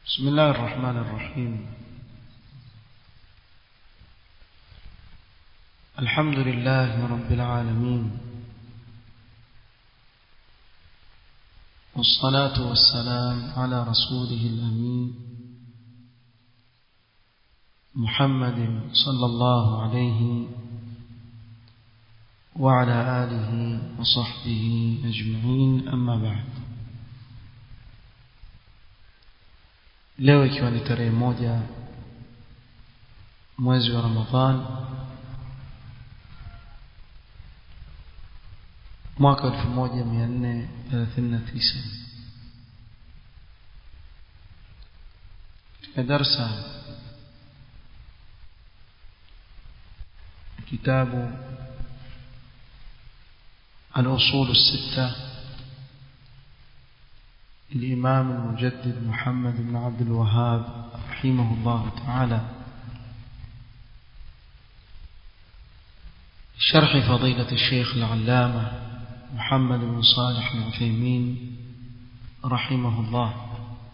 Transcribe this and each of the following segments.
بسم الله الرحمن الرحيم الحمد لله رب العالمين والصلاة والسلام على رسوله الأمين محمد صلى الله عليه وعلى آله وصحبه أجمعين أما بعد leo ikiwa ni tarehe moja mwezi wa Ramadhan mwaka 1439 katika darsa kitabu الأصول الستة الإمام المجدد محمد بن عبد الوهاب رحمه الله تعالى شرح فضيلة الشيخ العلامة محمد بن صالح العثيمين رحمه الله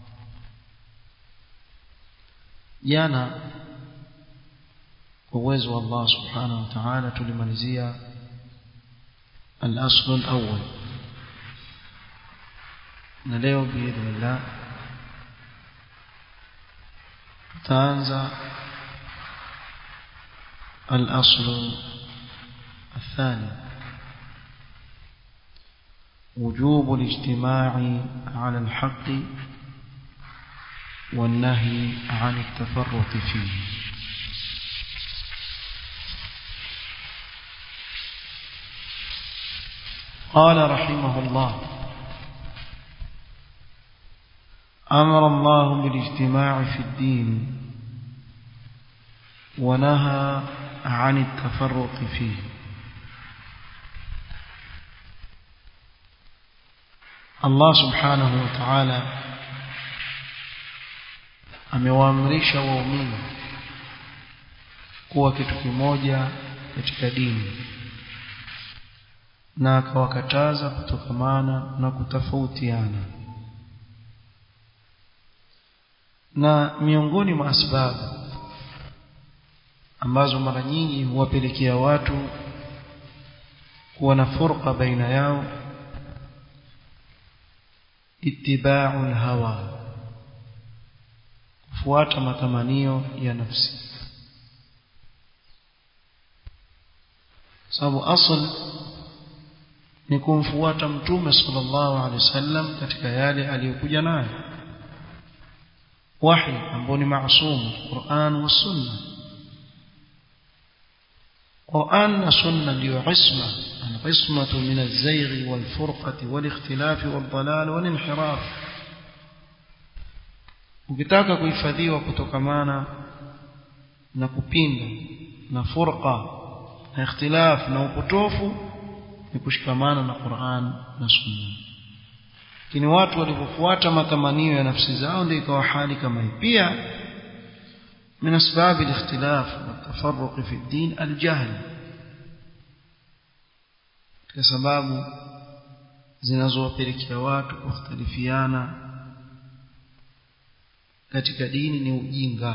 jana kwa uwezo wa Allah subhanahu wa ta'ala tulimalizia al-asl al-awwal na leo biidhnillah tutaanza al-asl الثاني وجوب الاجتماع على الحق والنهي عن التفرط فيه قال رحمه الله أمر الله بالاجتماع في الدين ونهى عن التفرق فيه Allah subhanahu wa ta'ala amewaamrisha waumini kuwa kitu kimoja katika dini na akawakataza kutokamana na kutofautiana na miongoni mwa sababu ambazo mara nyingi huwapelekea watu kuwa na furqa baina yao ittiba'u al-hawa kufuata matamanio ya nafsi sababu asl ni kumfuata mtume sallallahu alaihi wasallam katika yale aliyokuja nayo wahi ambao ni maasum Qur'an wa Sunna Qur'an na Sunna ndio isma العصمة من الزيغ والفرقة والاختلاف والضلال والانحراف ukitaka kuhifadhiwa kutokamana na kupinda na furqa na ikhtilaf na upotofu ni kushikamana na Qur'an na Sunna lakini watu walipofuata matamanio ya nafsi zao ndio ikawa hali kama hii pia من أسباب الاختلاف والتفرق في الدين الجهل kwa sababu zinazowapelekea watu kukhtalifiana katika dini ni ujinga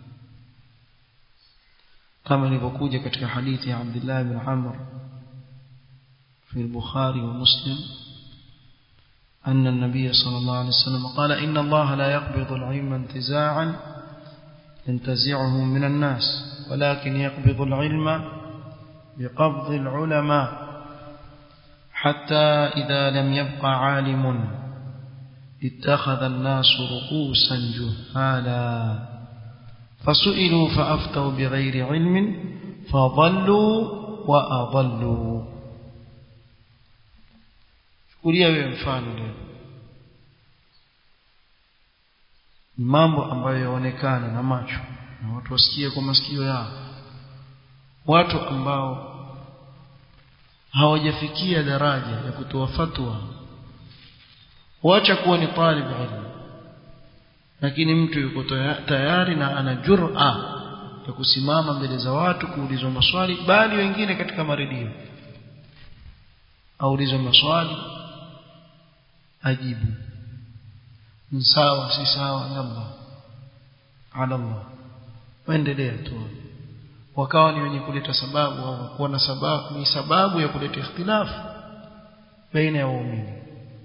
kama ilivyokuja katika hadithi ya Abdullah ibn Amr في البخاري ومسلم أن النبي صلى الله عليه وسلم قال إن الله لا يقبض العلم انتزاعا ينتزعه من الناس ولكن يقبض العلم بقبض العلماء حتى إذا لم يبق عالم اتخذ الناس رؤوسا جهالا فسئلوا فأفتوا بغير علم فضلوا وأضلوا chukulia wewe mfano leo mambo ambayo yaonekana na macho na watu wasikie kwa masikio yao watu ambao hawajafikia daraja ya kutoa fatwa wacha kuwa ni talib ilmu lakini mtu yuko tayari na ana jur'a ya kusimama mbele za watu kuulizwa maswali bali wengine katika maredio aulizwa maswali ajibu ni sawa si sawa yalla ala Allah waendelea tu wakawa ni wenye kuleta sababu au kuwa na sababu ni sababu ya kuleta ikhtilafu baina ya waumini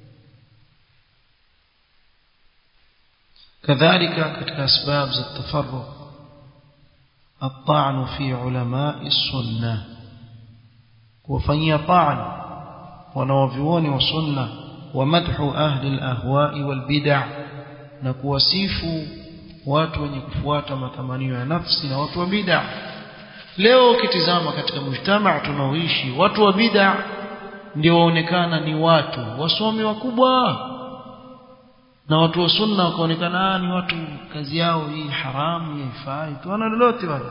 kadhalika katika asbab za tafarruq الطعن في علماء السنة وفني طعن ونوفيون وسنة ومدح أهل الأهواء والبدع نكوسيف watu wenye kufuata matamanio ya nafsi na watu wa bid'a leo ukitizama katika mujtamaa tunaoishi watu wa bid'a ndio waonekana ni watu wasomi wakubwa na watu wa sunna wakaonekana ni watu kazi yao hii haramu haifai tu wana lolote wale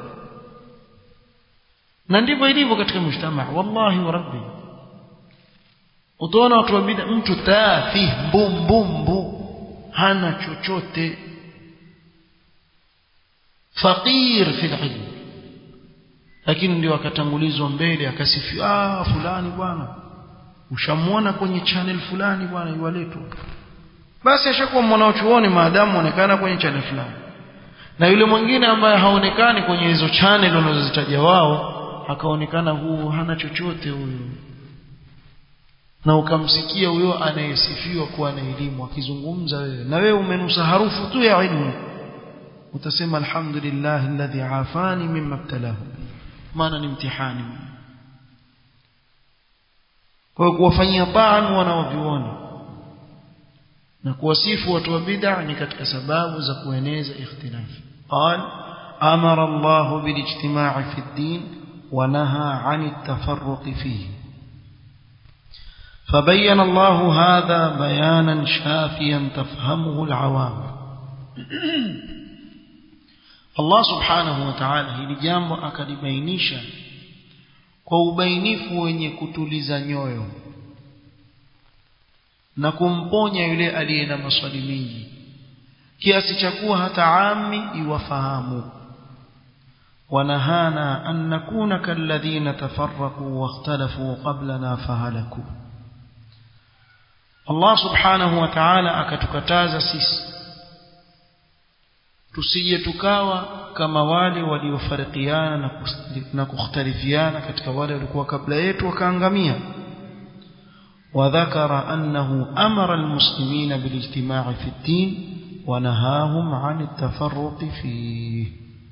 na ndivyo ilivyo katika mujtamaa wallahi wa rabbi utaona watu wa bid'a mtu tafi mbumbumbu hana chochote faqir fi ilm lakini ndio akatangulizwa mbele akasifiwa ah fulani bwana ushamuona kwenye channel fulani bwana yuwaletwa basi ashakuwa mwanachuoni maadamu onekana kwenye channel fulani na yule mwingine ambaye haonekani kwenye hizo channel wanazozitaja wao akaonekana huu hana chochote huyu na ukamsikia huyo anayesifiwa kuwa na elimu akizungumza wewe na wewe umenusa harufu tu ya ilmu utasema alhamdulillah alladhi afani mimma ibtalahu maana ni mtihani kwa kuwafanyia taan wanaoviona na kuwasifu watu wa bid'a ni katika sababu za kueneza ikhtilaf qal amara Allah bilijtima'i fi ad-din wa naha 'ani at-tafarruq fihi فبين الله هذا بيانا شافيا تفهمه العوام Allah subhanahu wa ta'ala hili jambo akalibainisha kwa ubainifu wenye kutuliza nyoyo na kumponya yule aliye na maswali mengi kiasi cha kuwa hata ami iwafahamu wanahana an nakuna kalladhina tafarraqu wakhtalafu qablana fahalaku Allah subhanahu wa ta'ala akatukataza sisi tusije tukawa kama wale waliofarikiana na kukhtalifiana katika wale walikuwa kabla yetu wakaangamia وذكر أنه أمر المسلمين بالاجتماع في الدين ونهاهم عن التفرق فيه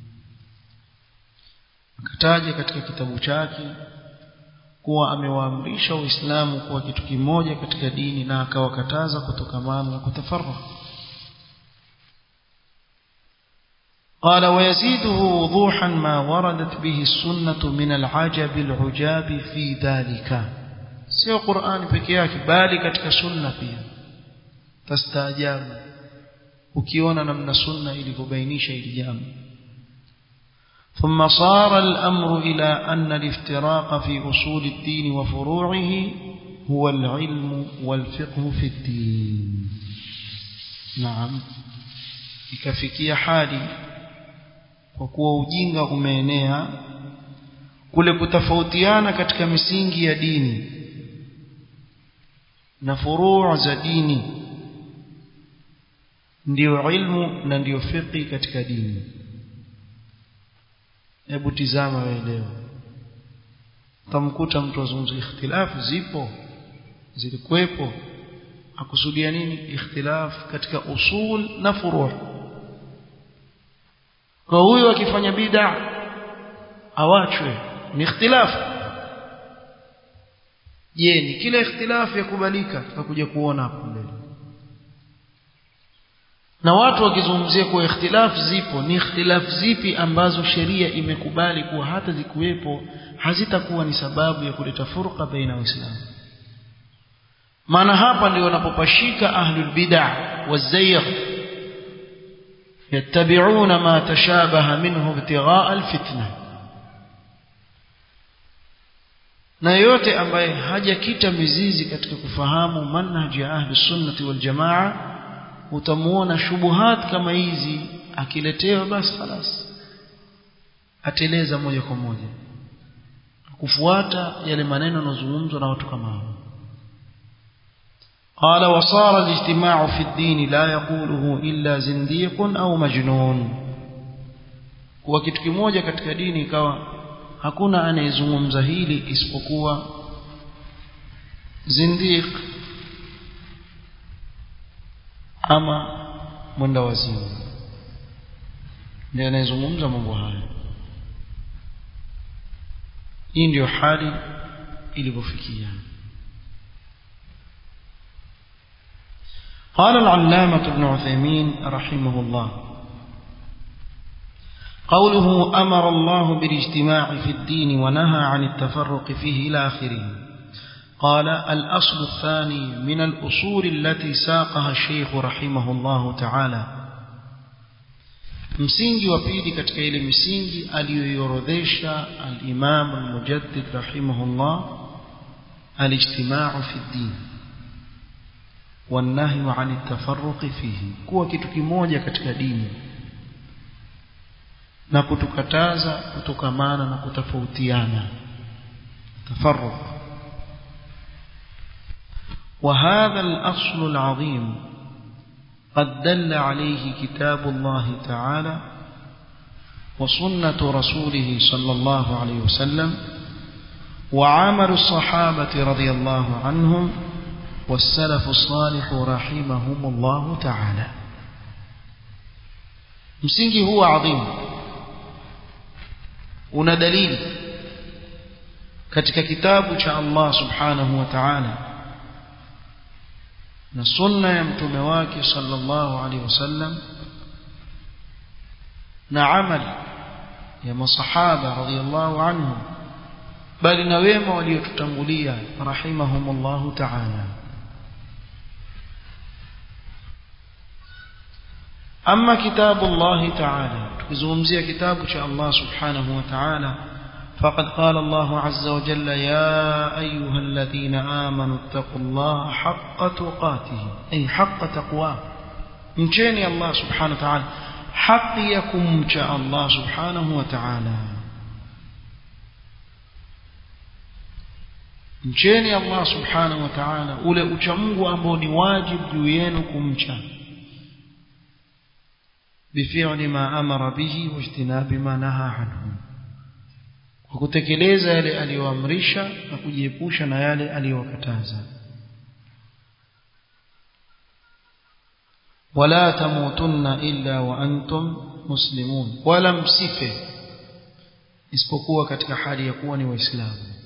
akataja katika kitabu chake kuwa amewaamrisha waislamu kuwa kitu kimoja katika dini na akawakataza kutokamana na kutafarraq قال ويزيده وضوحا ما وردت به السنة من العجب العجاب في ذلك sio Qur'ani peke yake bali katika sunna pia tastaajabu ukiona namna sunna ilivyobainisha hili jambo ثم صار الأمر إلى أن الافتراق في أصول الدين وفروعه هو العلم والفقه في الدين نعم ikafikia hali kwa kuwa ujinga umeenea kule kutofautiana katika misingi ya dini na furuu za dini ndiyo ilmu na ndiyo fiqi katika dini hebu tizama wewe leo utamkuta mtu azungumza ikhtilafu zipo zilikuwepo akusudia nini ikhtilaf katika usul na furu' kwa huyo akifanya bid'a awachwe ni ikhtilafu je ni kila ikhtilafu yakubalika tutakuja kuona hapo mbele na watu wakizungumzia kuwa ikhtilafu zipo ni ikhtilafu zipi ambazo sheria imekubali kuwa hata zikuwepo hazitakuwa ni sababu ya kuleta furqa baina waislamu maana hapa ndio wanapopashika ahlul bid'ah wazayg yattabi'una ma tashabaha minhu ibtigha'a alfitna na yote ambaye hajakita mizizi katika kufahamu manhaji ya ahli sunnati wal jamaa utamuona shubuhat kama hizi akiletewa basi خلاص ateleza moja kwa moja kufuata yale maneno yanozungumzwa na watu kama hao قال وصار الاجتماع في الدين لا يقوله إلا زنديق أو مجنون kuwa kitu kimoja katika dini ikawa hakuna anayezungumza hili isipokuwa zindiq ama mwenda wazimu ndiye anayezungumza mambo haya hii ndiyo hali ilivyofikia قال العلامة ابن عثيمين رحمه الله قوله أمر الله بالاجتماع في الدين ونهى عن التفرق فيه إلى آخره قال الأصل الثاني من الأصول التي ساقها الشيخ رحمه الله تعالى msingi wa pili katika ile misingi aliyoiorodhesha al-Imam al-Mujaddid rahimahullah al-ijtima'u fi ad-din wan-nahyu 'an at-tafarruq fihi kuwa kitu kimoja katika dini na kutukataza kutokamana na kutofautiana tafarruq وهذا الأصل العظيم قد دل عليه كتاب الله تعالى وسنة رسوله صلى الله عليه وسلم وعمل الصحابة رضي الله عنهم والسلف الصالح رحمهم الله تعالى msingi huu adhimu una dalili katika kitabu cha Allah subhanahu wa ta'ala na sunna ya mtume wake sallallahu alaihi wasallam na amali ya masahaba radhiyallahu anhum bali na wema waliotutangulia rahimahumullahu ta'ala أما كتاب الله تعالى تكزومزي كتاب الله سبحانه وتعالى فقد قال الله عز وجل يا أيها الذين آمنوا اتقوا الله حق تقاته أي حق تقواه مشيني الله سبحانه وتعالى حق يكم شاء الله سبحانه وتعالى mcheni Allah subhanahu wa ta'ala ule uchamungu ambao ni wajibu juu yenu kumcha بفعل ما أمر به واجتناب ما نهى عنه وكتكلeza yale aliyoamrisha na kujiepusha na yale aliyokataza ولا تموتن إلا وأنتم مسلمون ولا msife isipokuwa katika hali ya kuwa ni waislamu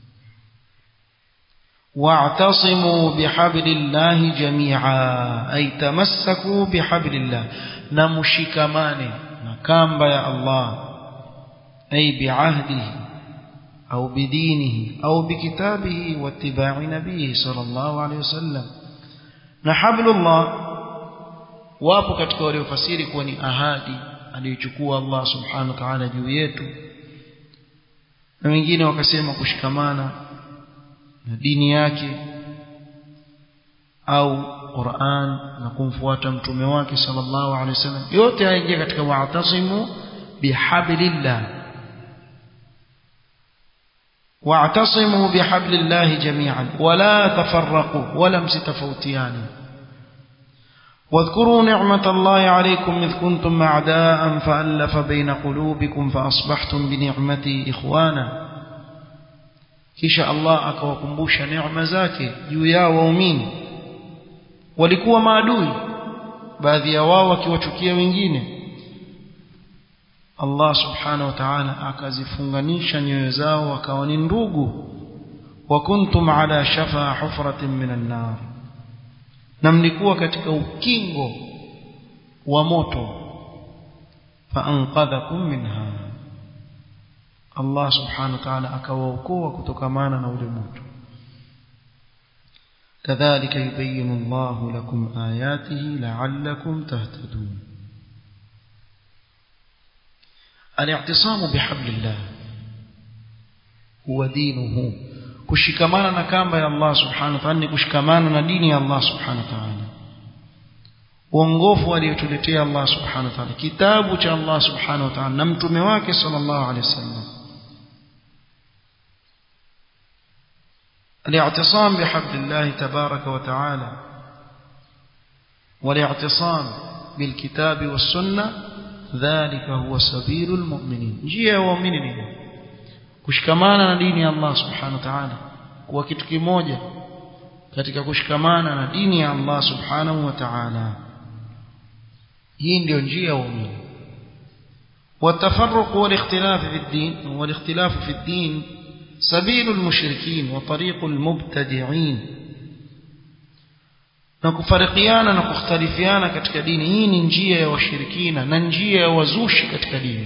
واعتصموا بحبل الله جميعا أي تمسكوا بحبل الله نمشكمان نكامب يا الله أي بعهده أو بدينه أو بكتابه واتباع نبيه صلى الله عليه وسلم نحبل الله wapo katika waliofasiri kuwa ni ahadi aliyochukua Allah subhanahu wa ta'ala juu yetu na wengine wakasema kushikamana na dini yake au Qur'an na kumfuata mtume wake sallallahu alaihi wasallam yote hayaingia katika wa'tasimu bihablillah wa'tasimu bihablillah jami'an wala tafarraqu wala msitafautiani واذكروا نعمة الله عليكم إذ كنتم أعداء فألف بين قلوبكم فأصبحتم بنعمتي إخوانا kisha Allah akawakumbusha neema zake juu yao waumini walikuwa maadui baadhi ya wao wakiwachukia wengine Allah subhanahu wa ta'ala akazifunganisha nyoyo zao wakawa ni ndugu wa kuntum ala shafa hufratin minan nar na mlikuwa katika ukingo wa moto fa anqadhakum minha Allah subhanahu wa ta'ala akawaokoa kutokamana na ule moto kadhalika yubayinu Allahu lakum ayatihi la'allakum tahtadun al-i'tisamu bihablillah huwa dinuhu kushikamana na kamba ya Allah subhanahu wa ta'ala ni kushikamana na dini ya Allah subhanahu wa ta'ala uongofu aliyotuletea Allah subhanahu wa ta'ala kitabu cha Allah subhanahu wa ta'ala na mtume wake sallallahu alaihi wasallam الاعتصام بحبل الله تبارك وتعالى والاعتصام بالكتاب والسنة dhalika huwa sabilul mu'minin njia ya waumini ni kushikamana na dini ya Allah subhanahu wa ta'ala kuwa kitu kimoja katika kushikamana na dini ya Allah subhanahu wa ta'ala hii ndio njia ya waumini والتفرق والاختلاف في الدين والاختلاف في الدين سبيل المشركين وطريق المبتدعين na kufarikiana na kukhtalifiana katika dini hii ni njia ya washirikina na njia ya wazushi katika dini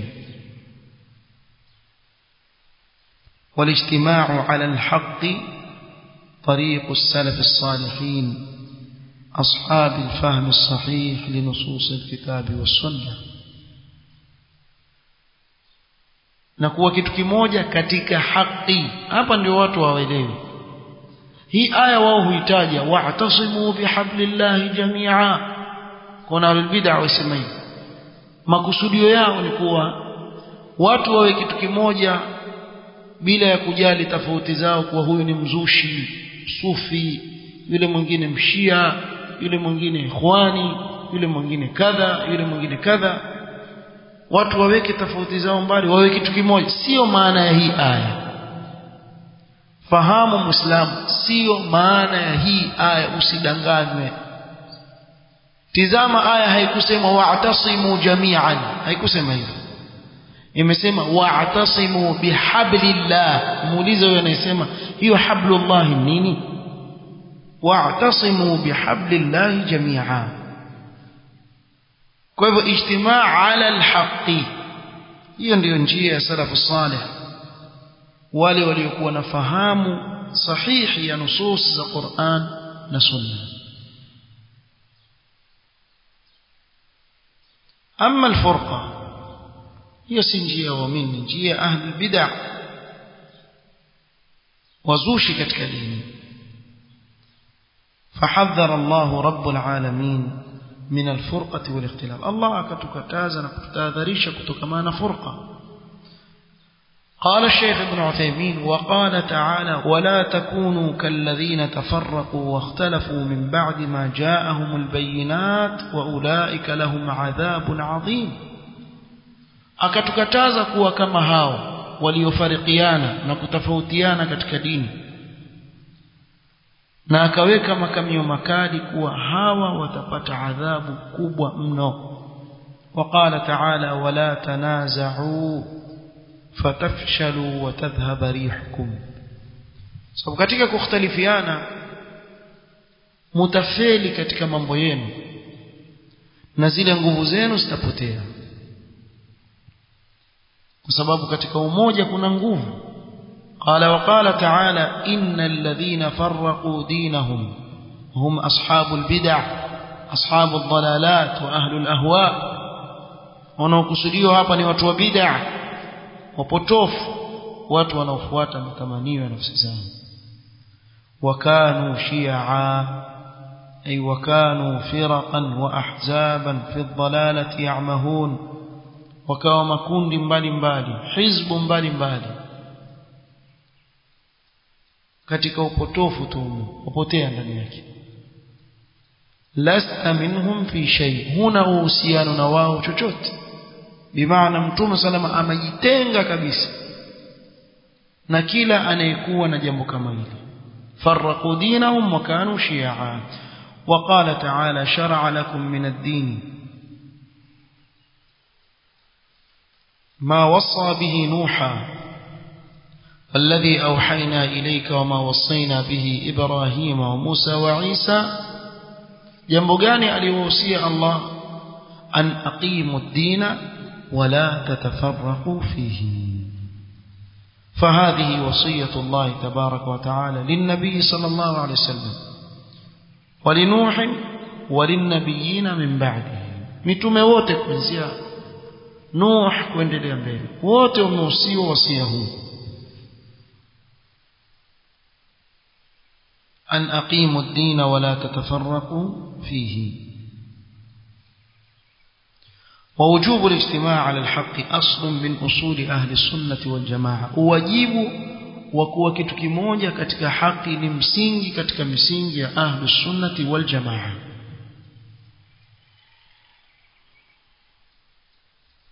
والاجتماع على الحق طريق السلف الصالحين أصحاب الفهم الصحيح لنصوص الكتاب والسنة na kuwa kitu kimoja katika haki hapa ndio watu hawaelewi hii aya wao huitaja wa'tasimu bihablillahi jami'a kuna albid'a wasema hivi makusudio yao ni kuwa watu wawe kitu kimoja bila ya kujali tofauti zao kuwa huyu ni mzushi sufi yule mwingine mshia yule mwingine ikhwani yule mwingine kadha yule mwingine kadha watu waweke tofauti zao mbali wawe kitu kimoja sio maana ya hii aya fahamu muislamu sio maana ya hii aya usidanganywe tizama aya haikusema wa'tasimu jami'an haikusema hivyo imesema wa'tasimu bihablillah muulize huyo anayesema hiyo hablullah nini wa'tasimu bihablillah jami'a kwa hivyo ijtimaa ala alhaqi hiyo ndiyo njia ya salafu salih wale waliokuwa na fahamu sahihi ya nusus za Qur'an na Sunna amma alfurqa hiyo si njia waamini njia ahli bid'ah wazushi katika dini فحذر الله رب العالمين من الفرقة والاختلاف الله أكتكتازا نكتاذريش كتكمان فرقة قال الشيخ ابن عثيمين وقال تعالى ولا تكونوا كالذين تفرقوا واختلفوا من بعد ما جاءهم البينات وأولئك لهم عذاب عظيم akatukataza kuwa kama hao waliofarikiana na kutofautiana katika dini na akaweka makamio makali kuwa hawa watapata adhabu kubwa mno وقال تعالى ولا تنازعوا فتفشلوا وتذهب ريحكم sababu katika kukhtalifiana mutafeli katika mambo yenu na zile nguvu zenu zitapotea kwa sababu katika umoja kuna nguvu قال وقال تعالى إن الذين فرقوا دينهم هم أصحاب البدع أصحاب الضلالات وأهل الأهواء wanaokusudiwa hapa ni watu wa bid'a wapotofu watu wanaofuata matamanio ya nafsi zao wakanu shi'a ay wakanu firaqan wa ahzaban fi dhalalati ya'mahun wakawa makundi mbalimbali hizbu mbalimbali katika upotofu tu wapotea ndani yake lasta minhum fi shay huna uhusiano na wao chochote bimaana mtume salama amejitenga kabisa na kila anayekuwa na jambo kama hili farraqu dinahum wa kanu shi'a وقال تعالى شرع لكم من الدين ما وصى به نوحا الذي أوحينا إليك وما وصينا به إبراهيم وموسى وعيسى جنبغاني أليوصي الله أن أقيموا الدين ولا تتفرقوا فيه فهذه وصية الله تبارك وتعالى للنبي صلى الله عليه وسلم ولنوح وللنبيين من بعده mitume wote kuanzia Nuh kuendelea mbele wote wamehusiwa wasia huu أن أقيموا الدين ولا تتفرقوا فيه ووجوب الاجتماع على الحق أصل من أصول أهل السنة والجماعة واجب وكوا kitu kimoja katika haki ni msingi katika misingi ya ahli sunnati wal jamaa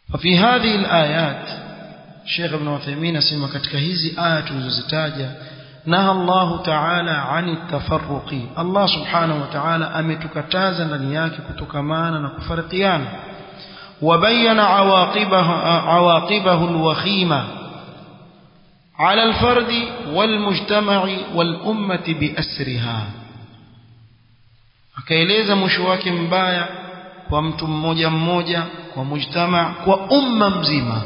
ففي هذه الآيات شيخ ابن عثيمين اسمع katika hizi aya tulizozitaja naha Allah ta'ala ani tafarruqi Allah subhanahu wa ta'ala ametukataza ndani yake kutokamana na kufarikiana وبين عواقبه عواقبه الوخيمه على الفرد والمجتمع والأمة بأسرها akaeleza mwisho wake mbaya kwa mtu mmoja mmoja kwa mujtama kwa umma mzima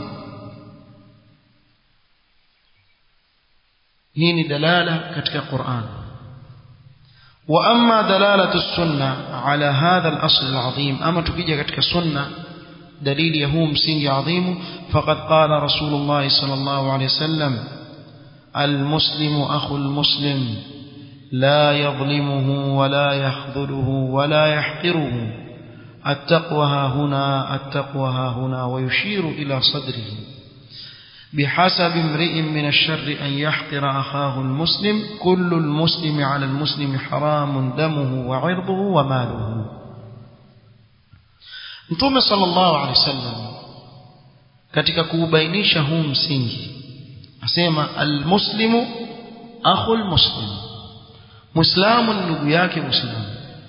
hii ni dalala katika Qur'an wa amma dalalatu sunna ala hadha al-asl al-azim ama tukija katika sunna dalili ya huu msingi adhimu faqad qala rasulullah sallallahu alayhi wasallam المسلم أخو المسلم لا يظلمه ولا يخذله ولا يحقره التقوى ها هنا التقوى ها هنا ويشير إلى صدره بحسب امرئ من الشر أن يحقر أخاه المسلم كل المسلم على المسلم حرام دمه وعرضه وماله Mtume sallallahu alaihi wasallam katika kuubainisha huu msingi asema almuslimu akhul muslim muislamu ni ndugu yake muislamu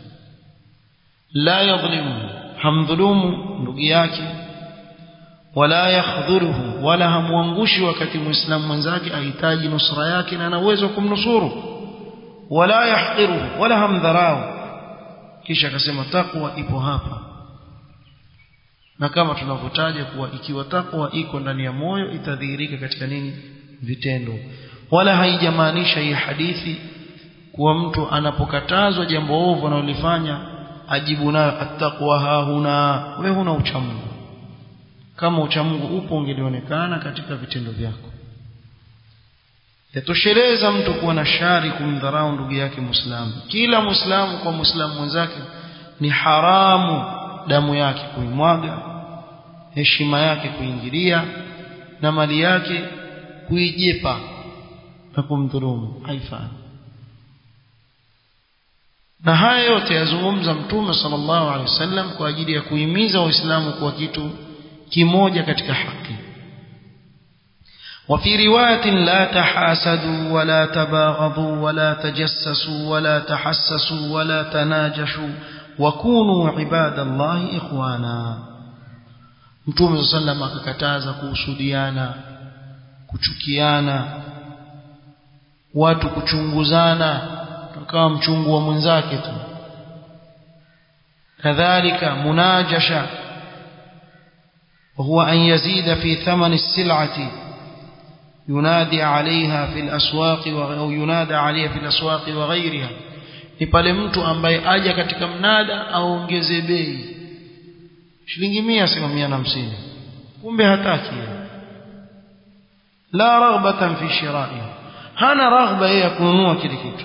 la yadhlimu hamdhulumu ndugu yake wala yakhdhuruhu wala hamwangushi wakati muislamu mwenzake ahitaji nusra yake na ana uwezo wa kumnusuru wala yahqiruhu wala hamdharau kisha akasema takwa ipo hapa na kama tunavyotaja kuwa ikiwa takwa iko ndani ya moyo itadhihirika katika nini vitendo wala haijamaanisha hii hadithi kuwa mtu anapokatazwa jambo ovu analolifanya ajibu nayo attaqwa hahuna we huna uchamungu kama uchamungu upo ungelionekana katika vitendo vyako yatosheleza mtu kuwa na shari kumdharau ndugu yake muislamu kila muislamu kwa muislamu mwenzake ni haramu damu yake kuimwaga heshima yake kuingilia na mali yake kuijepa na kumdhulumu haifai na haya yote yazungumza mtume sallallahu alaihi wasallam kwa ajili ya kuhimiza waislamu kuwa kitu kimoja katika haki وفي رواية لا تحاسدوا ولا تباغضوا ولا تجسسوا ولا تحسسوا ولا تناجشوا وكونوا عباد الله إخوانا Mtume sallam akakataza kuhusudiana kuchukiana watu kuchunguzana tukawa mchungu wa mwenzake tu kadhalika munajasha وهو أن يزيد في ثمن السلعة ينادي عليها في الأسواق أو ينادى عليها في الأسواق وغيرها ni pale mtu ambaye aja katika mnada aongeze bei shilingi mia sema mia na hamsini kumbe hataki la raghbatan fi shira'i hana raghba ya kununua kile kitu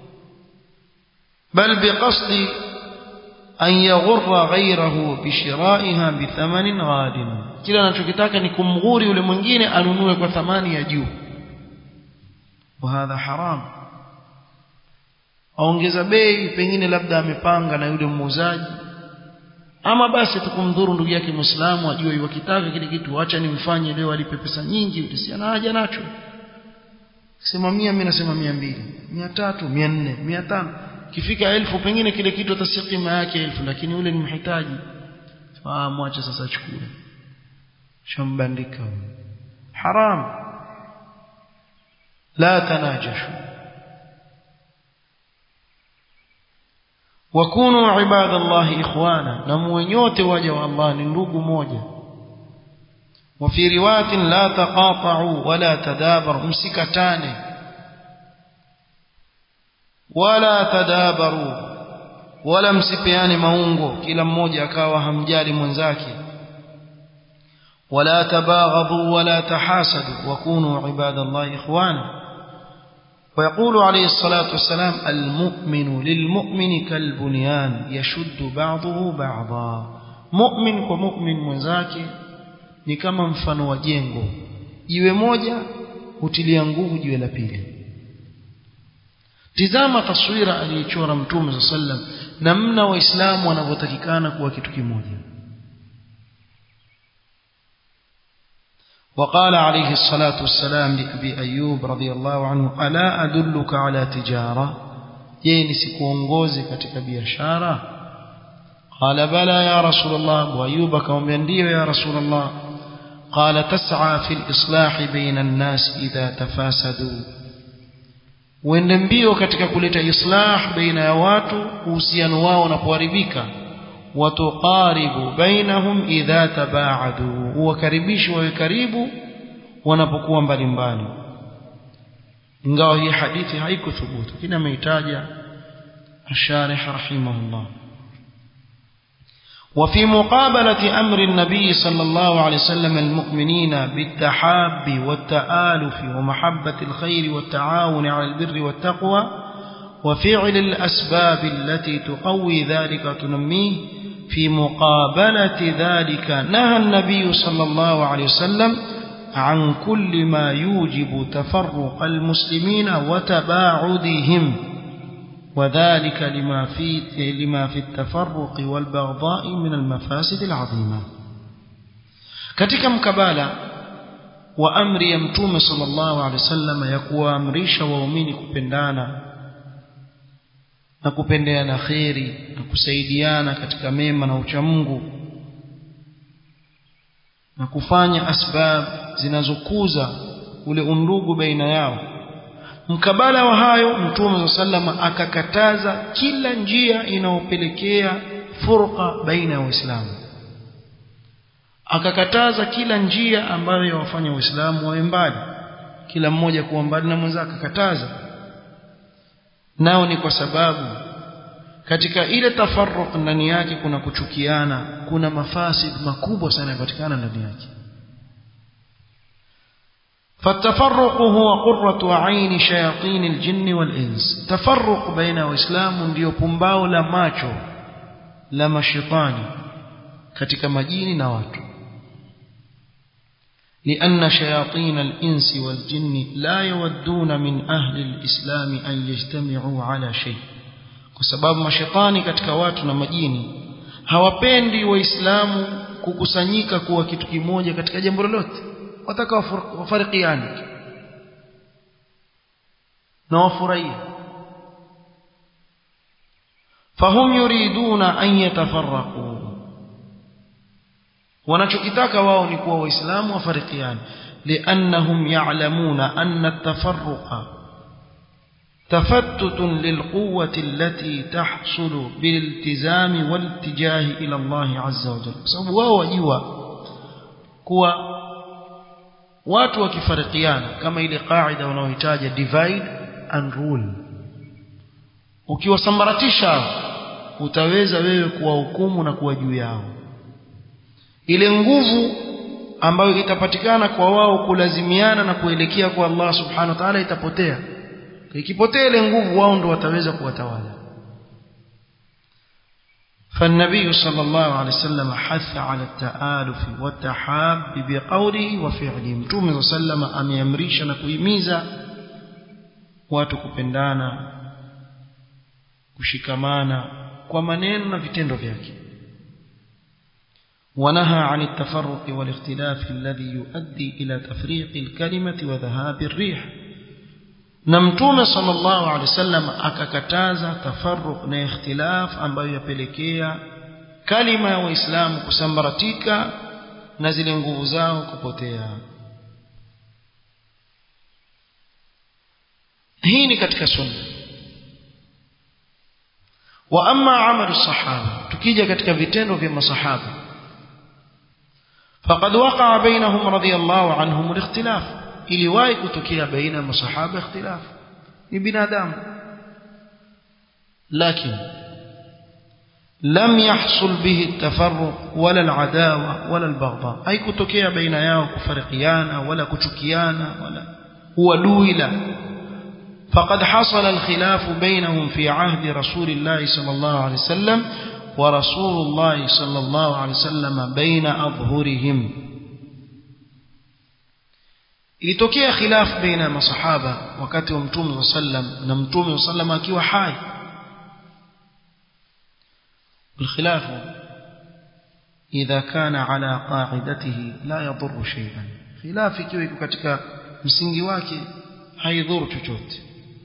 bal biqasdi an yaghurra ghayrahu bishira'iha bithamanin ghadin kila anachokitaka ni kumghuri yule mwingine anunue kwa thamani ya juu وهذا حرام aongeza bei pengine labda amepanga na yule muuzaji ama basi tukumdhuru ndugu yake muislamu ajue yuwakitaka kile kitu acha nimfanye leo alipe pesa nyingi utisiana haja nacho sema mia mimi nasema mia mbili mia tatu mia nne mia tano kifika elfu pengine kile kitu atasikia kima yake elfu lakini yule ni mhitaji ah mwache sasa chukue shambandika haram la tanajashu wakunu ibadallahi ikhwana na muwenyote waja wa Allah ni ndugu moja وفي روايه لا تقاطعوا ولا تدابروا msikatane wala tadabaru wala msipeane maungo kila mmoja akawa hamjali mwenzake wala tabaghadhu wala tahasadu wakunu ibadallahi ikhwana ويقول عليه الصلاة والسلام المؤمن للمؤمن كالبنيان يشد بعضه بعضا مؤمن ومؤمن mwenzake ni kama mfano wa jengo jiwe moja hutilia nguvu jiwe la pili tizama taswira aliyochora mtume sallam namna waislamu wanavyotakikana kuwa kitu kimoja وقال عليه الصلاة والسلام لأبي أيوب رضي الله عنه ألا أدلك على تجارة يني سكونغوزي كتك بيشارة قال بلى يا رسول الله أبو أيوب كم يا رسول الله قال تسعى في الإصلاح بين الناس إذا تفاسدوا uende mbio katika kuleta islah baina ya watu uhusiano wao unapoharibika watuqaribu bainahum idha tabaadu uwakaribishi wawe karibu wanapokuwa mbalimbali ingawa hii hadithi haikuthubutu kina ameitaja الشارح رحمه الله وفي مقابلة أمر النبي صلى الله عليه وسلم المؤمنين بالتحاب والتآلف ومحبة الخير والتعاون على البر والتقوى وفعل الأسباب التي تقوي ذلك وتنميه في مقابلة ذلك نهى النبي صلى الله عليه وسلم عن كل ما يوجب تفرق المسلمين وتباعدهم وذلك لما في لما في التفرق والبغضاء من المفاسد العظيمه katika mkabala wa amri ya mtume sallallahu alaihi wasallam ya kuwaamrisha waumini kupendana na kupendeana kheri na kusaidiana katika mema na uchamungu na kufanya asbab zinazokuza ule undugu baina yao mkabala wa hayo mtume sallama akakataza kila njia inayopelekea furqa baina ya waislamu akakataza kila njia ambayo yawafanya waislamu wawe mbali kila mmoja kuwa mbali na mwenzake akakataza nao ni kwa sababu katika ile tafarruq ndani yake kuna kuchukiana kuna mafasid makubwa sana yapatikana ndani yake فالتفرق هو قرة عين شياطين الجن والإنس تفرق بين وإسلام ndio pumbao la macho la mashaitani katika majini na watu لأن شياطين الإنس والجن لا يودون من أهل الإسلام أن يجتمعوا على شيء بسبب mashaitani katika watu na majini hawapendi waislamu kukusanyika kuwa kitu kimoja katika jambo lolote wataka wafarikiane na wafurahie fahum yuriduna an yatafarraqu wanachokitaka wao ni kuwa waislamu wafarikiane liannahum ya'lamuna anna at-tafarruqa تفتت للقوة التي تحصل بالالتزام والاتجاه إلى الله عز وجل sababu wao wajua kuwa watu wakifarikiana kama ile kaida unaohitaja divide and rule ukiwasambaratisha utaweza wewe kuwahukumu na kuwa juu yao ile nguvu ambayo itapatikana kwa wao kulazimiana na kuelekea kwa Allah subhanahu wa ta'ala itapotea ikipotea ile nguvu wao ndo wataweza kuwatawala فالنبي صلى الله عليه وسلم حث على التآلف والتحاب بقوله وفعله متوم صلى الله عليه وسلم ameamrisha na kuhimiza watu kupendana kushikamana kwa maneno na vitendo vyake ونهى عن التفرق والاختلاف الذي يؤدي إلى تفريق الكلمة وذهاب الريح na mtume sallallahu alaihi wasallam akakataza tafarruq na ikhtilaf ambayo yapelekea kalima ya waislamu kusambaratika na zile nguvu zao kupotea hii ni katika sunna wa amma amalu sahaba tukija katika vitendo vya masahaba faqad waqa'a bainahum radiyallahu anhum al-ikhtilaf iliwahi kutokea baina ya masahaba ikhtilaf ni binadamu lakini لم يحصل به التفرق ولا العداوة ولا البغضاء أي كتوكيا بين ياو كفرقيانا ولا كتوكيانا ولا هو دويلا فقد حصل الخلاف بينهم في عهد رسول الله صلى الله عليه وسلم ورسول الله صلى الله عليه وسلم بين أظهرهم ilitokea khilaf baina ya masahaba wakati wa mtume sallam na mtume sallam akiwa hai الخلاف إذا كان على قاعدته لا يضر شيئا khilafu ikiwa iko katika msingi wake haidhuru chochote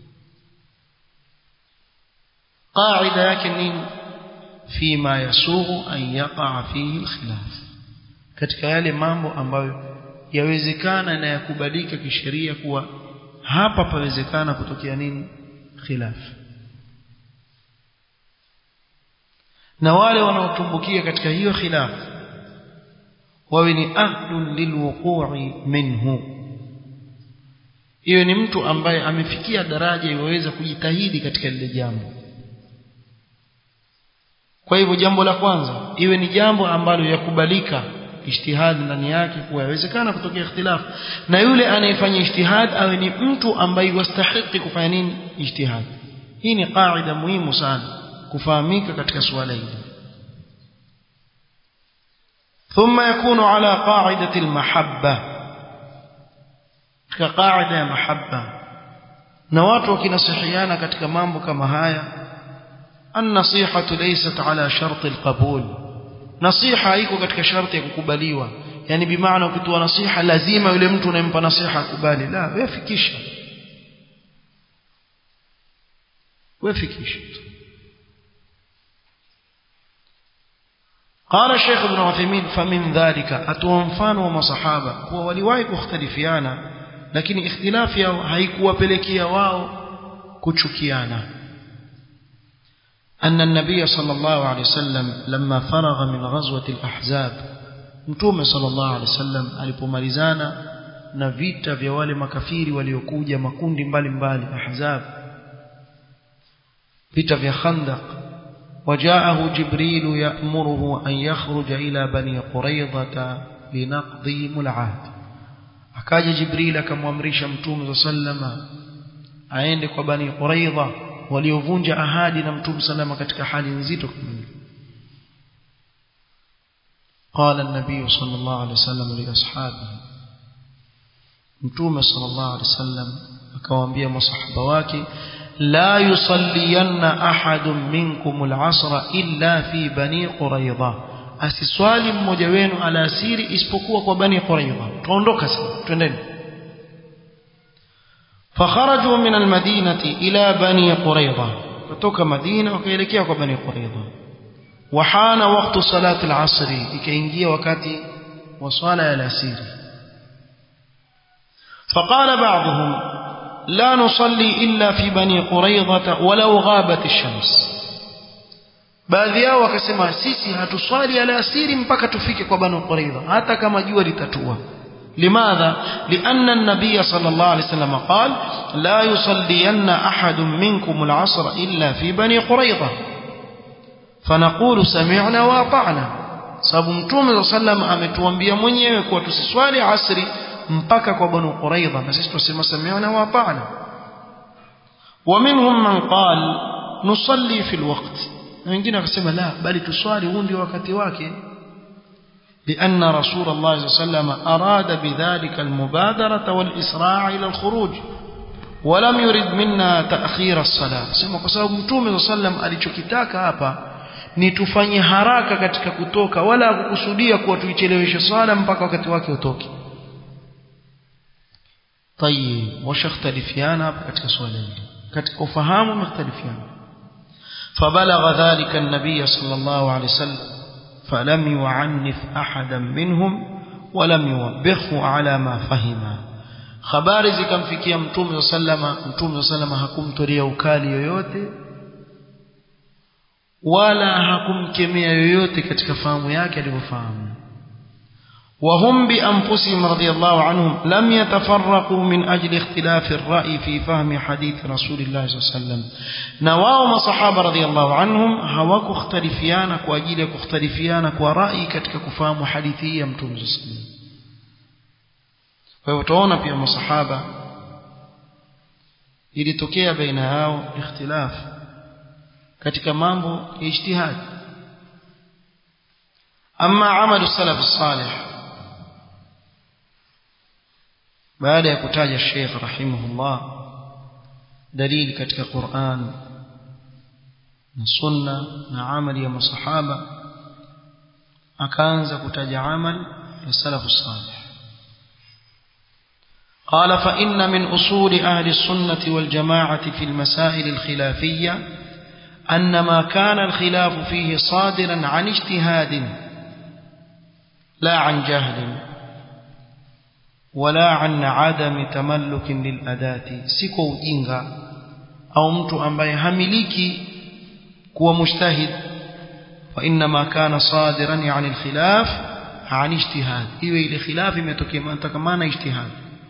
qaida yake nini fima yasughu an yaqa fihi alkhilaf katika yale mambo ambayo yawezekana na yakubalika kisheria kuwa hapa pawezekana kutokea nini khilaf na wale wanaotumbukia katika hiyo khilaf wawe ni ahlun lilwuqu'i minhu iwe ni mtu ambaye amefikia daraja iweza kujitahidi katika lile jambo kwa hivyo jambo la kwanza iwe ni jambo ambalo yakubalika ijtihad ndani yake kuwa yawezekana kutokea ikhtilaf na yule anayefanya ijtihad awe ni mtu ambaye wastahiki kufanya nini ijtihad hii ni qaida muhimu sana kufahamika katika suala hili ثم يكون على قاعدة المحبة كقاعدة محبة na watu wakinasihiana katika mambo kama haya النصيحة ليست على شرط القبول نصيحة iko katika sharti ya kukubaliwa yani bimaana ukitoa nasiha lazima yule mtu unayempa nasiha akubali la wewe fikisha wewe fikisha قال الشيخ ابن عثيمين فمن ذلك atoa mfano wa masahaba kuwa waliwahi kukhtalifiana lakini ikhtilafi yao haikuwapelekea wao kuchukiana أن النبي صلى الله عليه وسلم لما فرغ من غزوة الأحزاب متوم صلى الله عليه وسلم alipomalizana na vita vya wale makafiri waliokuja makundi mbalimbali ahzab vita vya khandaq وجاءه جبريل يأمره أن يخرج إلى بني قريظة لنقضيهم العهد akaja jibril akamwamrisha mtume sallama aende kwa bani quraidha waliovunja ahadi na mtume salama katika hali nzito kama hiyo قال النبي صلى الله عليه وسلم لاصحابه mtume صلى الله عليه وسلم akawaambia masahaba wake la yusalliyanna ahadun minkum al-asra illa fi bani quraidha asiswali mmoja wenu alasiri isipokuwa kwa bani quraidha tuondoka sasa twendeni فخرجوا من المدينة إلى بني قريظة فتوك مدينة وكيلكيا بني قريظة وحان وقت صلاة العصر إكينجي وكاتي وصلى الأسير فقال بعضهم لا نصلي إلا في بني قريظة ولو غابت الشمس baadhi yao wakasema sisi hatuswali alasiri mpaka tufike kwa banu quraidha hata kama jua litatua لماذا لأن النبي صلى الله عليه وسلم قال لا يصلين أحد منكم العصر إلا في بني قريظة فنقول سمعنا وأطعنا sababu mtume saa sallam ametuambia mwenyewe kuwa tusiswali asri mpaka kwa banu quraidha na sisi tusema samiana wa atana wa minhum man qal nusalli fi alwaqt na wengine wakasema la bali tuswali huu ndio wakati wake لأن رسول الله صلى الله عليه وسلم أراد بذلك المبادرة والإسراع إلى الخروج ولم يرد منا تأخير الصلاة سمع قصاب متوم صلى الله عليه وسلم alichokitaka hapa ni tufanye haraka katika kutoka wala kukusudia kuwa tuicheleweshe swala mpaka wakati wake utoke طيب washaختلفiana hapa katika swala hili katika ufahamu wamختلفiana فبلغ ذلك النبي صلى الله عليه وسلم فلم يعنف أحدا منهم ولم يوبخه على ما فهم habari zikamfikia mtume sallama mtume sallama hakumtolea ukali yoyote wala hakumkemea yoyote katika fahamu yake alivyofahamu وهم بأنفسهم رضي الله عنهم لم يتفرقوا من أجل اختلاف الرأي في فهم حديث رسول الله صلى الله عليه وسلم نواهم صحابة رضي الله عنهم هواك اختلفيانا كواجيلك اختلفيانا كورأي كتك كفام حديثي يمتم صلى الله عليه وسلم ويوتونا في الصحابة ilitokea baina yao ikhtilaf katika mambo ya ijtihad ama amalu salaf salih baada ya kutaja Sheikh rahimahullah dalili katika Qur'an na sunna na amali ya masahaba akaanza kutaja amal ya salafu salih قال فإن من أصول أهل السنة والجماعة في المسائل الخلافية أن ما كان الخلاف فيه صادرا عن اجتهاد لا عن جهل ولا عن عدم تملك للأداة سيكو ujinga au mtu ambaye hamiliki kuwa mujtahid وإنما كان صادرا عن الخلاف عن اجتهاد iwe ile khilaf imetokana ijtihad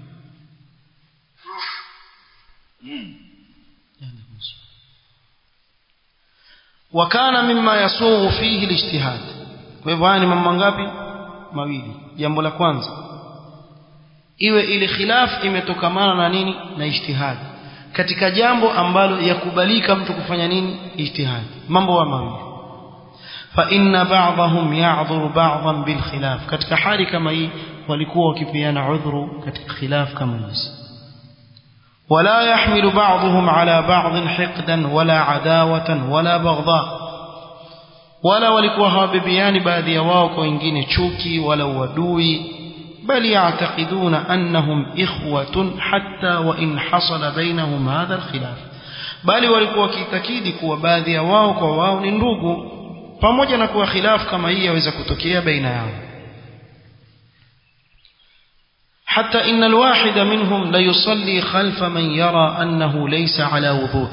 وكان مما يسوغ فيه الاجتهاد kwa hivyo haya ni mambo ngapi mawili jambo la kwanza iwe ile khilaf imetokamana na nini na ijtihad katika jambo ambalo yakubalika mtu kufanya nini ijtihad mambo wa mawili fa inna ba'dahum ya'dhuru ba'dhan bil khilaf katika hali kama hii walikuwa wakipiana udhuru katika khilaf kama hizi ولا يحمل بعضهم على بعض حقدا ولا عداوة ولا بغضاء ولا walikuwa hawabibiani baadhi ya wao kwa wengine chuki wala uadui بل يعتقدون أنهم إخوة حتى وإن حصل بينهم هذا الخلاف bali walikuwa wakitakidi kuwa baadhi ya wao kwa wao ni ndugu pamoja na kuwa khilaf kama hii yaweza kutokea baina yao حتى إن الواحد منهم ليصلي خلف من يرى أنه ليس على وضوء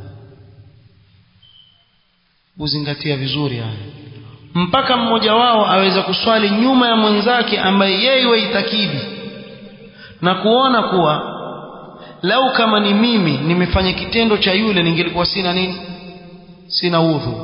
uzingatia vizuri haya mpaka mmoja wao aweza kuswali nyuma ya mwenzake ambaye yeye waitakidi na kuona kuwa lau kama ni mimi nimefanya kitendo cha yule ningelikuwa sina nini sina udhu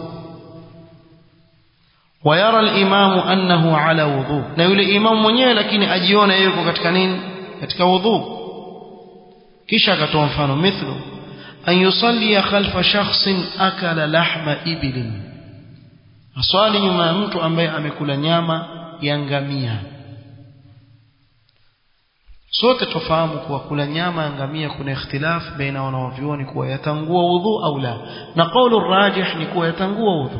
ويرى الإمام أنه على وضوء na yule imamu mwenyewe lakini ajiona yeye yuko katika nini katika wudhu kisha akatoa mfano mithlu an yusalli khalfa shakhsin akala lahma ibilin aswali nyuma ya mtu ambaye amekula nyama ya ngamia sote tufahamu kuwa kula nyama ya ngamia kuna ikhtilaf baina wanawavyuoni kuwa yatangua wudhu au la na kaulu rajih ni kuwa yatangua wudhu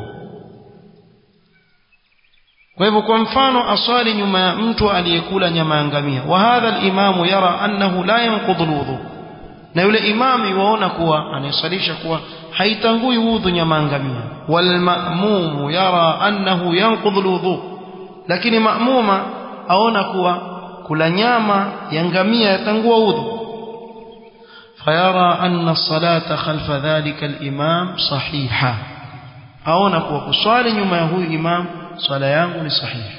kwa hivyo kwa mfano aswali nyuma ya mtu aliyekula nyama ya ngamia wa hadha al-imamu yara annahu la yanqudhu al-wudhu na yule imami waona kuwa anayesalisha kuwa haitangui wudhu nyama ya ngamia wal ma'mumu yara annahu yanqudhu al-wudhu lakini ma'muma aona kuwa kula nyama ya ngamia yatangua wudhu fayara anna as-salata khalfa dhalika al-imam sahiha aona kuwa kuswali nyuma ya huyu imam swala yangu ni sahihi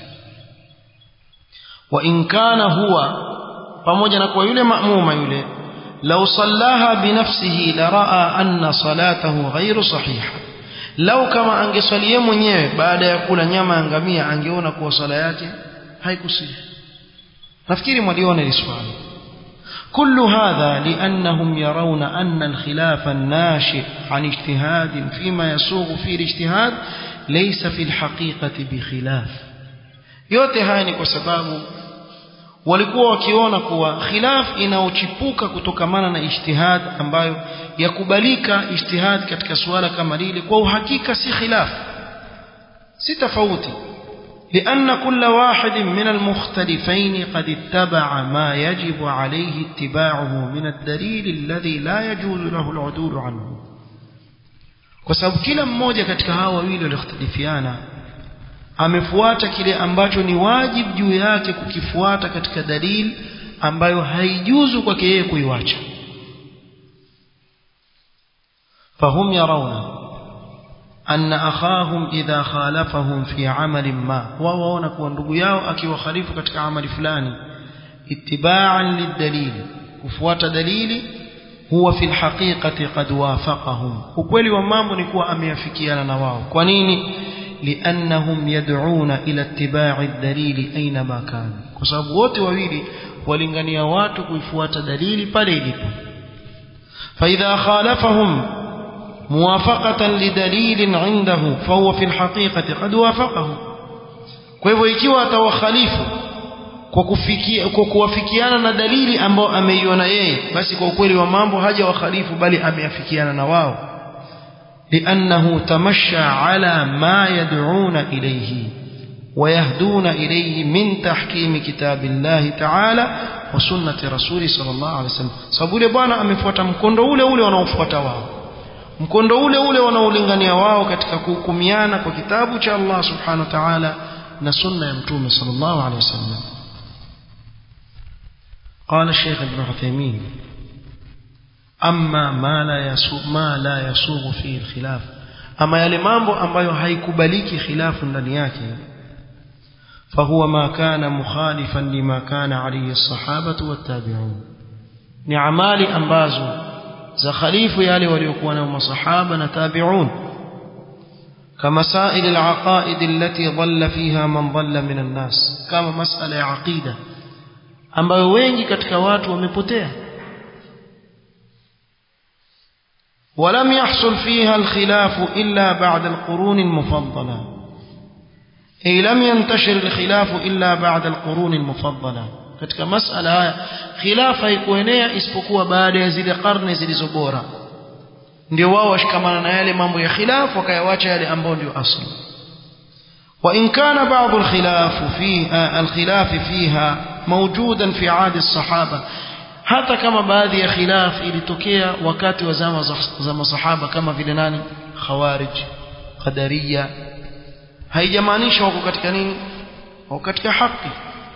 wa in kana huwa pamoja na kwa yule maamuma yule law sallaha binafsihi la raa anna salatahu ghairu sahiha lau kama angeswalia mwenyewe baada ya kula nyama ya ngamia angeona kuwa swala yake haikusihi nafikiri mwaliona hili swali كل هذا لأنهم يرون أن الخلاف الناشئ عن اجتهاد فيما يسوغ فيه الاجتهاد ليس في الحقيقة بخلاف yote haya ni kwa sababu walikuwa wakiona kuwa khilaf inaochipuka kutokamana na ijtihad ambayo yakubalika ijtihad katika suala kama lile kwa uhakika si khilaf si tofauti لأن كل واحد من المختلفين قد اتبع ما يجب عليه اتباعه من الدليل الذي لا يجوز له العدول عنه kwa sababu kila mmoja katika hawa wawili walioختلفiana amefuata kile ambacho ni wajibu juu yake kukifuata katika dalili ambayo haijuzu kwake yeye kuiwacha fahum yarawna أن أخاهم إذا خالفهم في عمل ما ووانا kuwa ndugu yao akiwakhalifu katika amali fulani ittiba'an lidalil kufuata dalili huwa fi alhaqiqati qad wafaqahum ukweli wa mambo ni kuwa ameafikiana na wao kwa nini liannahum yad'una ila ittiba'i ad-dalili aina ma kana kwa sababu wote wawili walingania watu kuifuata dalili pale ilipo فإذا خالفهم موافقة لدليل عنده فهو في الحقيقة قد وافقه kwa hivyo ikiwa atawakhalifu kwa kufikia kwa kuwafikiana na dalili ambayo ameiona yeye basi kwa ukweli wa mambo haja wakhalifu bali ameafikiana na wao لأنه تمشى على ما يدعون إليه ويهدون إليه من تحكيم كتاب الله تعالى وسنة رسول صلى الله عليه وسلم sababu yule bwana amefuata mkondo ule ule wanaofuata wao mkondo ule ule wanaolingania wao katika kuhukumiana kwa kitabu cha Allah subhanahu wa ta'ala na sunna ya mtume sallallahu alaihi wasallam قال الشيخ ابن عثيمين أما ما لا يسوغ ما لا يسوغ فيه الخلاف أما yale mambo ambayo haikubaliki khilafu ndani yake فهو ما كان مخالفا لما كان عليه الصحابة والتابعون ni amali ambazo za khalifu yale waliokuwa na masahaba na tabi'un kama sail al-aqaid allati dhalla fiha man dhalla min an-nas kama masala ya aqida ambayo wengi katika watu wamepotea ولم يحصل فيها الخلاف إلا بعد القرون المفضلة أي لم ينتشر الخلاف إلا بعد القرون المفضلة katika masala haya khilafa haikuenea isipokuwa baada ya zile karne zilizo bora ndio wao washikamana na yale mambo ya khilaf wakayawacha yale ambayo ndio asli wa in kana ba'd al-khilaf fiha al-khilaf fiha mawjudan fi 'ahd as-sahaba hata kama baadhi ya khilaf ilitokea wakati wa zama za masahaba kama vile nani khawarij qadariya haijamaanisha wako katika nini wako katika haki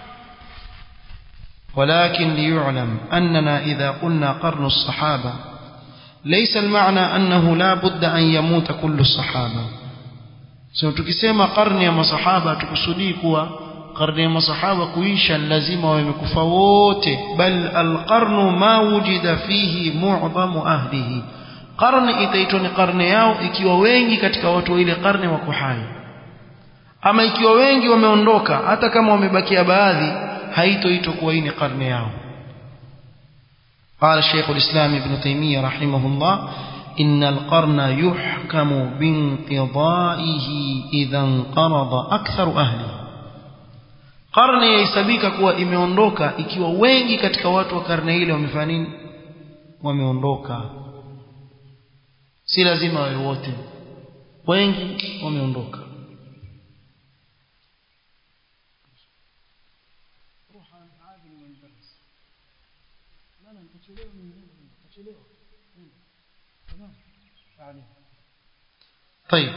ولكن ليعلم أننا إذا قلنا قرن الصحابة ليس المعنى أنه لا بد أن يموت كل الصحابة سو tukisema karne ya masahaba tukusudii kuwa karne ya masahaba kuisha lazima wamekufa wote bal alqarnu ma wujida fihi mu'dhamu ahlihi karne itaitwa ni karne yao ikiwa wengi katika watu wa ile karne wako hai ama ikiwa wengi wameondoka hata kama wamebakia baadhi haitoitwa kuwa hii ni karne yao قال الشيخ الإسلام ابن تيمية رحمه الله إن القرن يحكم بانقضائه إذا انقرض أكثر أهله karne yahesabika kuwa imeondoka ikiwa wengi katika watu wa karne ile wamefanya nini wameondoka si lazima wawe wote wengi wameondoka طيب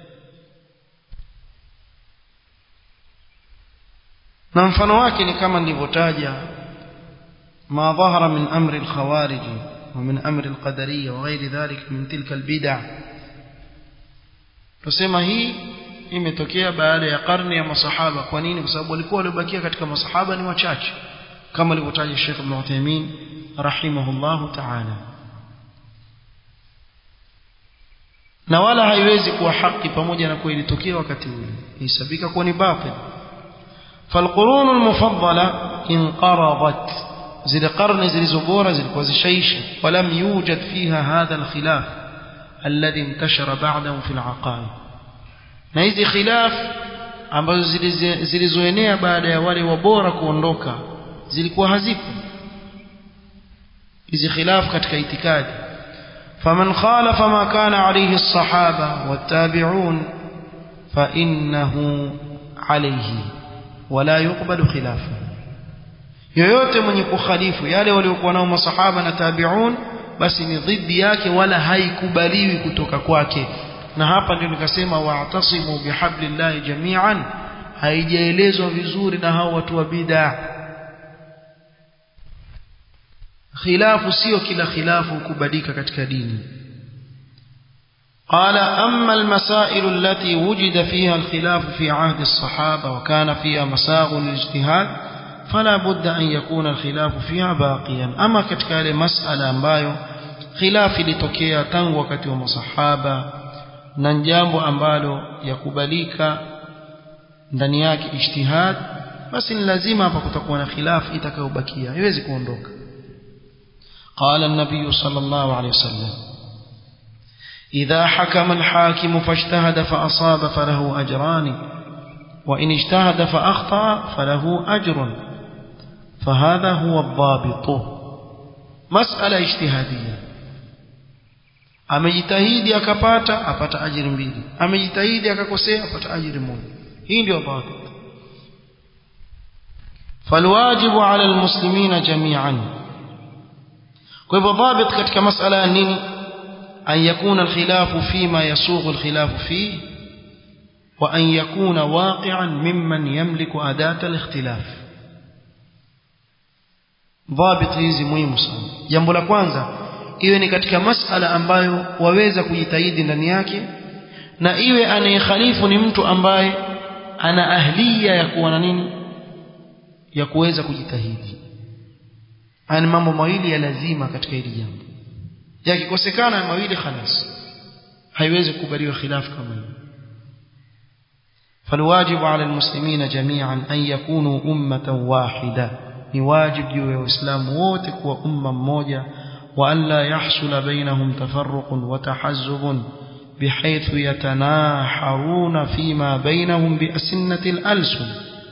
na mfano wake ni kama nilivyotaja ما ظهر من أمر الخوارج ومن أمر القدرية وغير ذلك من تلك البدع tusema hii imetokea baada ya karne ya masahaba kwa nini kwa sababu walikuwa waliobakia katika masahaba ni wachache kama alivyotaja Sheikh Ibn Uthaymeen rahimahullahu ta'ala na wala haiwezi kuwa haki pamoja na kuwa ilitokea wakati ule ihesabika kuwa ni batil فالقرون المفضلة انقرضت زي قرن زي زبورة زي كوزيشيش ولم يوجد فيها هذا الخلاف الذي انتشر بعده في العقائد na hizi khilaf ambazo zilizoenea baada ya wale wabora kuondoka zilikuwa hazipo hizi khilaf katika itikadi faman khalafa ma kana alayhi as-sahaba wat-tabi'un fa innahu alayhi wala yuqbalu khilafu yoyote mwenye kukhalifu yale waliokuwa nao masahaba na tabi'un basi ni dhidi yake wala haikubaliwi kutoka kwake na hapa ndio nikasema wa'tasimu bihablillahi jami'an haijaelezwa vizuri na hao watu wa bid'a khilafu sio kila khilafu kubadika katika dini قال أما المسائل التي وجد فيها الخلاف في عهد الصحابة وكان فيها مساغ الاجتهاد فلا بد أن يكون الخلاف فيها باقيا أما كتكال مسألة ambayo خلاف litokea tangu wakati wa masahaba na jambo ambalo yakubalika ndani yake ijtihad basi ni lazima hapa kutakuwa na khilaf itakayobakia haiwezi kuondoka قال النبي صلى الله عليه وسلم إذا حكم الحاكم فاجتهد فأصاب فله أجران وإن اجتهد فأخطأ فله أجر فهذا هو الضابط مسألة اجتهادية amejitahidi akapata apata ajiri mbili amejitahidi akakosea apata ajiri moja hii ndio dhabit فالواجب على المسلمين جميعا كيف ضابط katika masala nini أن يكون الخلاف فيما يسوغ الخلاف فيه وأن يكون واقعا ممن يملك أداة الاختلاف ضابط hizi muhimu sana jambo la kwanza iwe ni katika masala ambayo waweza kujitahidi ndani yake na iwe anayekhalifu ni mtu ambaye ana ahliya ya kuwa na nini ya kuweza kujitahidi ani mambo mawili ya lazima katika hili jambo yakikosekana mawili khalas haiwezi kukubaliwa khilafu kama hiyo فالواجب على المسلمين جميعا أن يكونوا أمة واحدة نواجب جوا إسلام ووتك وأمة موجة وأن لا يحصل بينهم تفرق وتحزب بحيث يتناحرون فيما بينهم بأسنة الألسن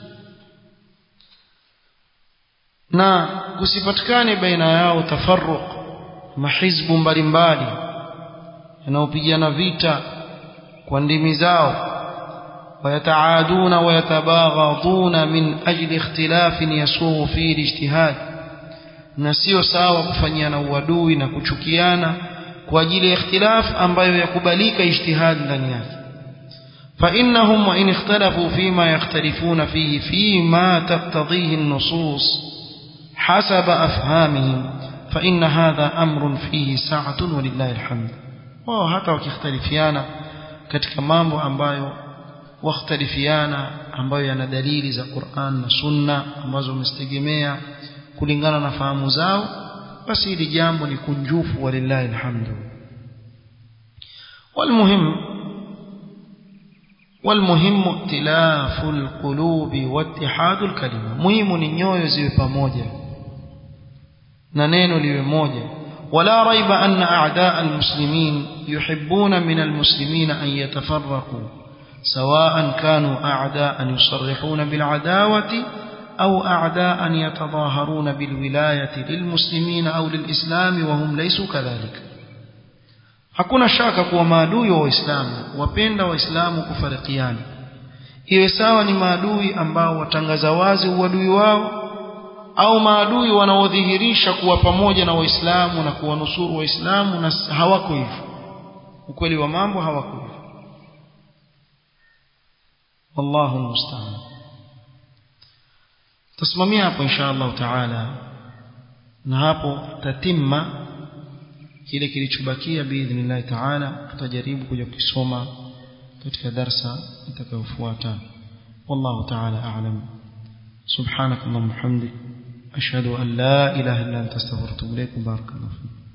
na kusipatikane baina yao tafarruq mahizbu mbalimbali yanayopigana vita kwa ndimi zao ويتعادون ويتباغضون من أجل اختلاف يسوغ فيه الاجتهاد نسيو ساوى كفنيانا uadui na kuchukiana kwa ajili ya ikhtilaf ambayo yakubalika ijtihad ndani yake فإنهم وإن اختلفوا فيما يختلفون فيه فيما تقتضيه النصوص حسب أفهامهم فإن هذا أمر فيه سعة ولله الحمد wao hata wakikhtalifiana katika mambo ambayo wakhtalifiana ambayo yana dalili za Qur'an na Sunna ambazo wamestegemea kulingana na fahamu zao basi hili jambo ni kunjufu walillahi alhamdu والمهم والمهم ائتلاف القلوب واتحاد الكلمه muhimu ni nyoyo ziwe pamoja na neno liwe moja ولا ريب أن أعداء المسلمين يحبون من المسلمين أن يتفرقوا سواء كانوا أعداء يصرحون بالعداوة أو أعداء يتظاهرون بالولاية للمسلمين أو للإسلام وهم ليسوا كذلك hakuna shaka kuwa maadui wa waislamu wapenda waislamu kufarikiana iwe sawa ni maadui ambao watangaza wazi uadui wao au maadui wanaodhihirisha kuwa pamoja na waislamu na kuwanusuru waislamu na hawako hivyo ukweli wa mambo hawako hivyo wallahu musta'an tasimamia hapo insha Allah taala na hapo tatimma kile kilichobakia biidhnillah taala tutajaribu kuja kusoma katika darsa itakayofuata wallahu taala a'lam subhanak allahumma hamdik ashhadu an la ilaha illa anta astaghfiruka wa atubu ilaik barakallahu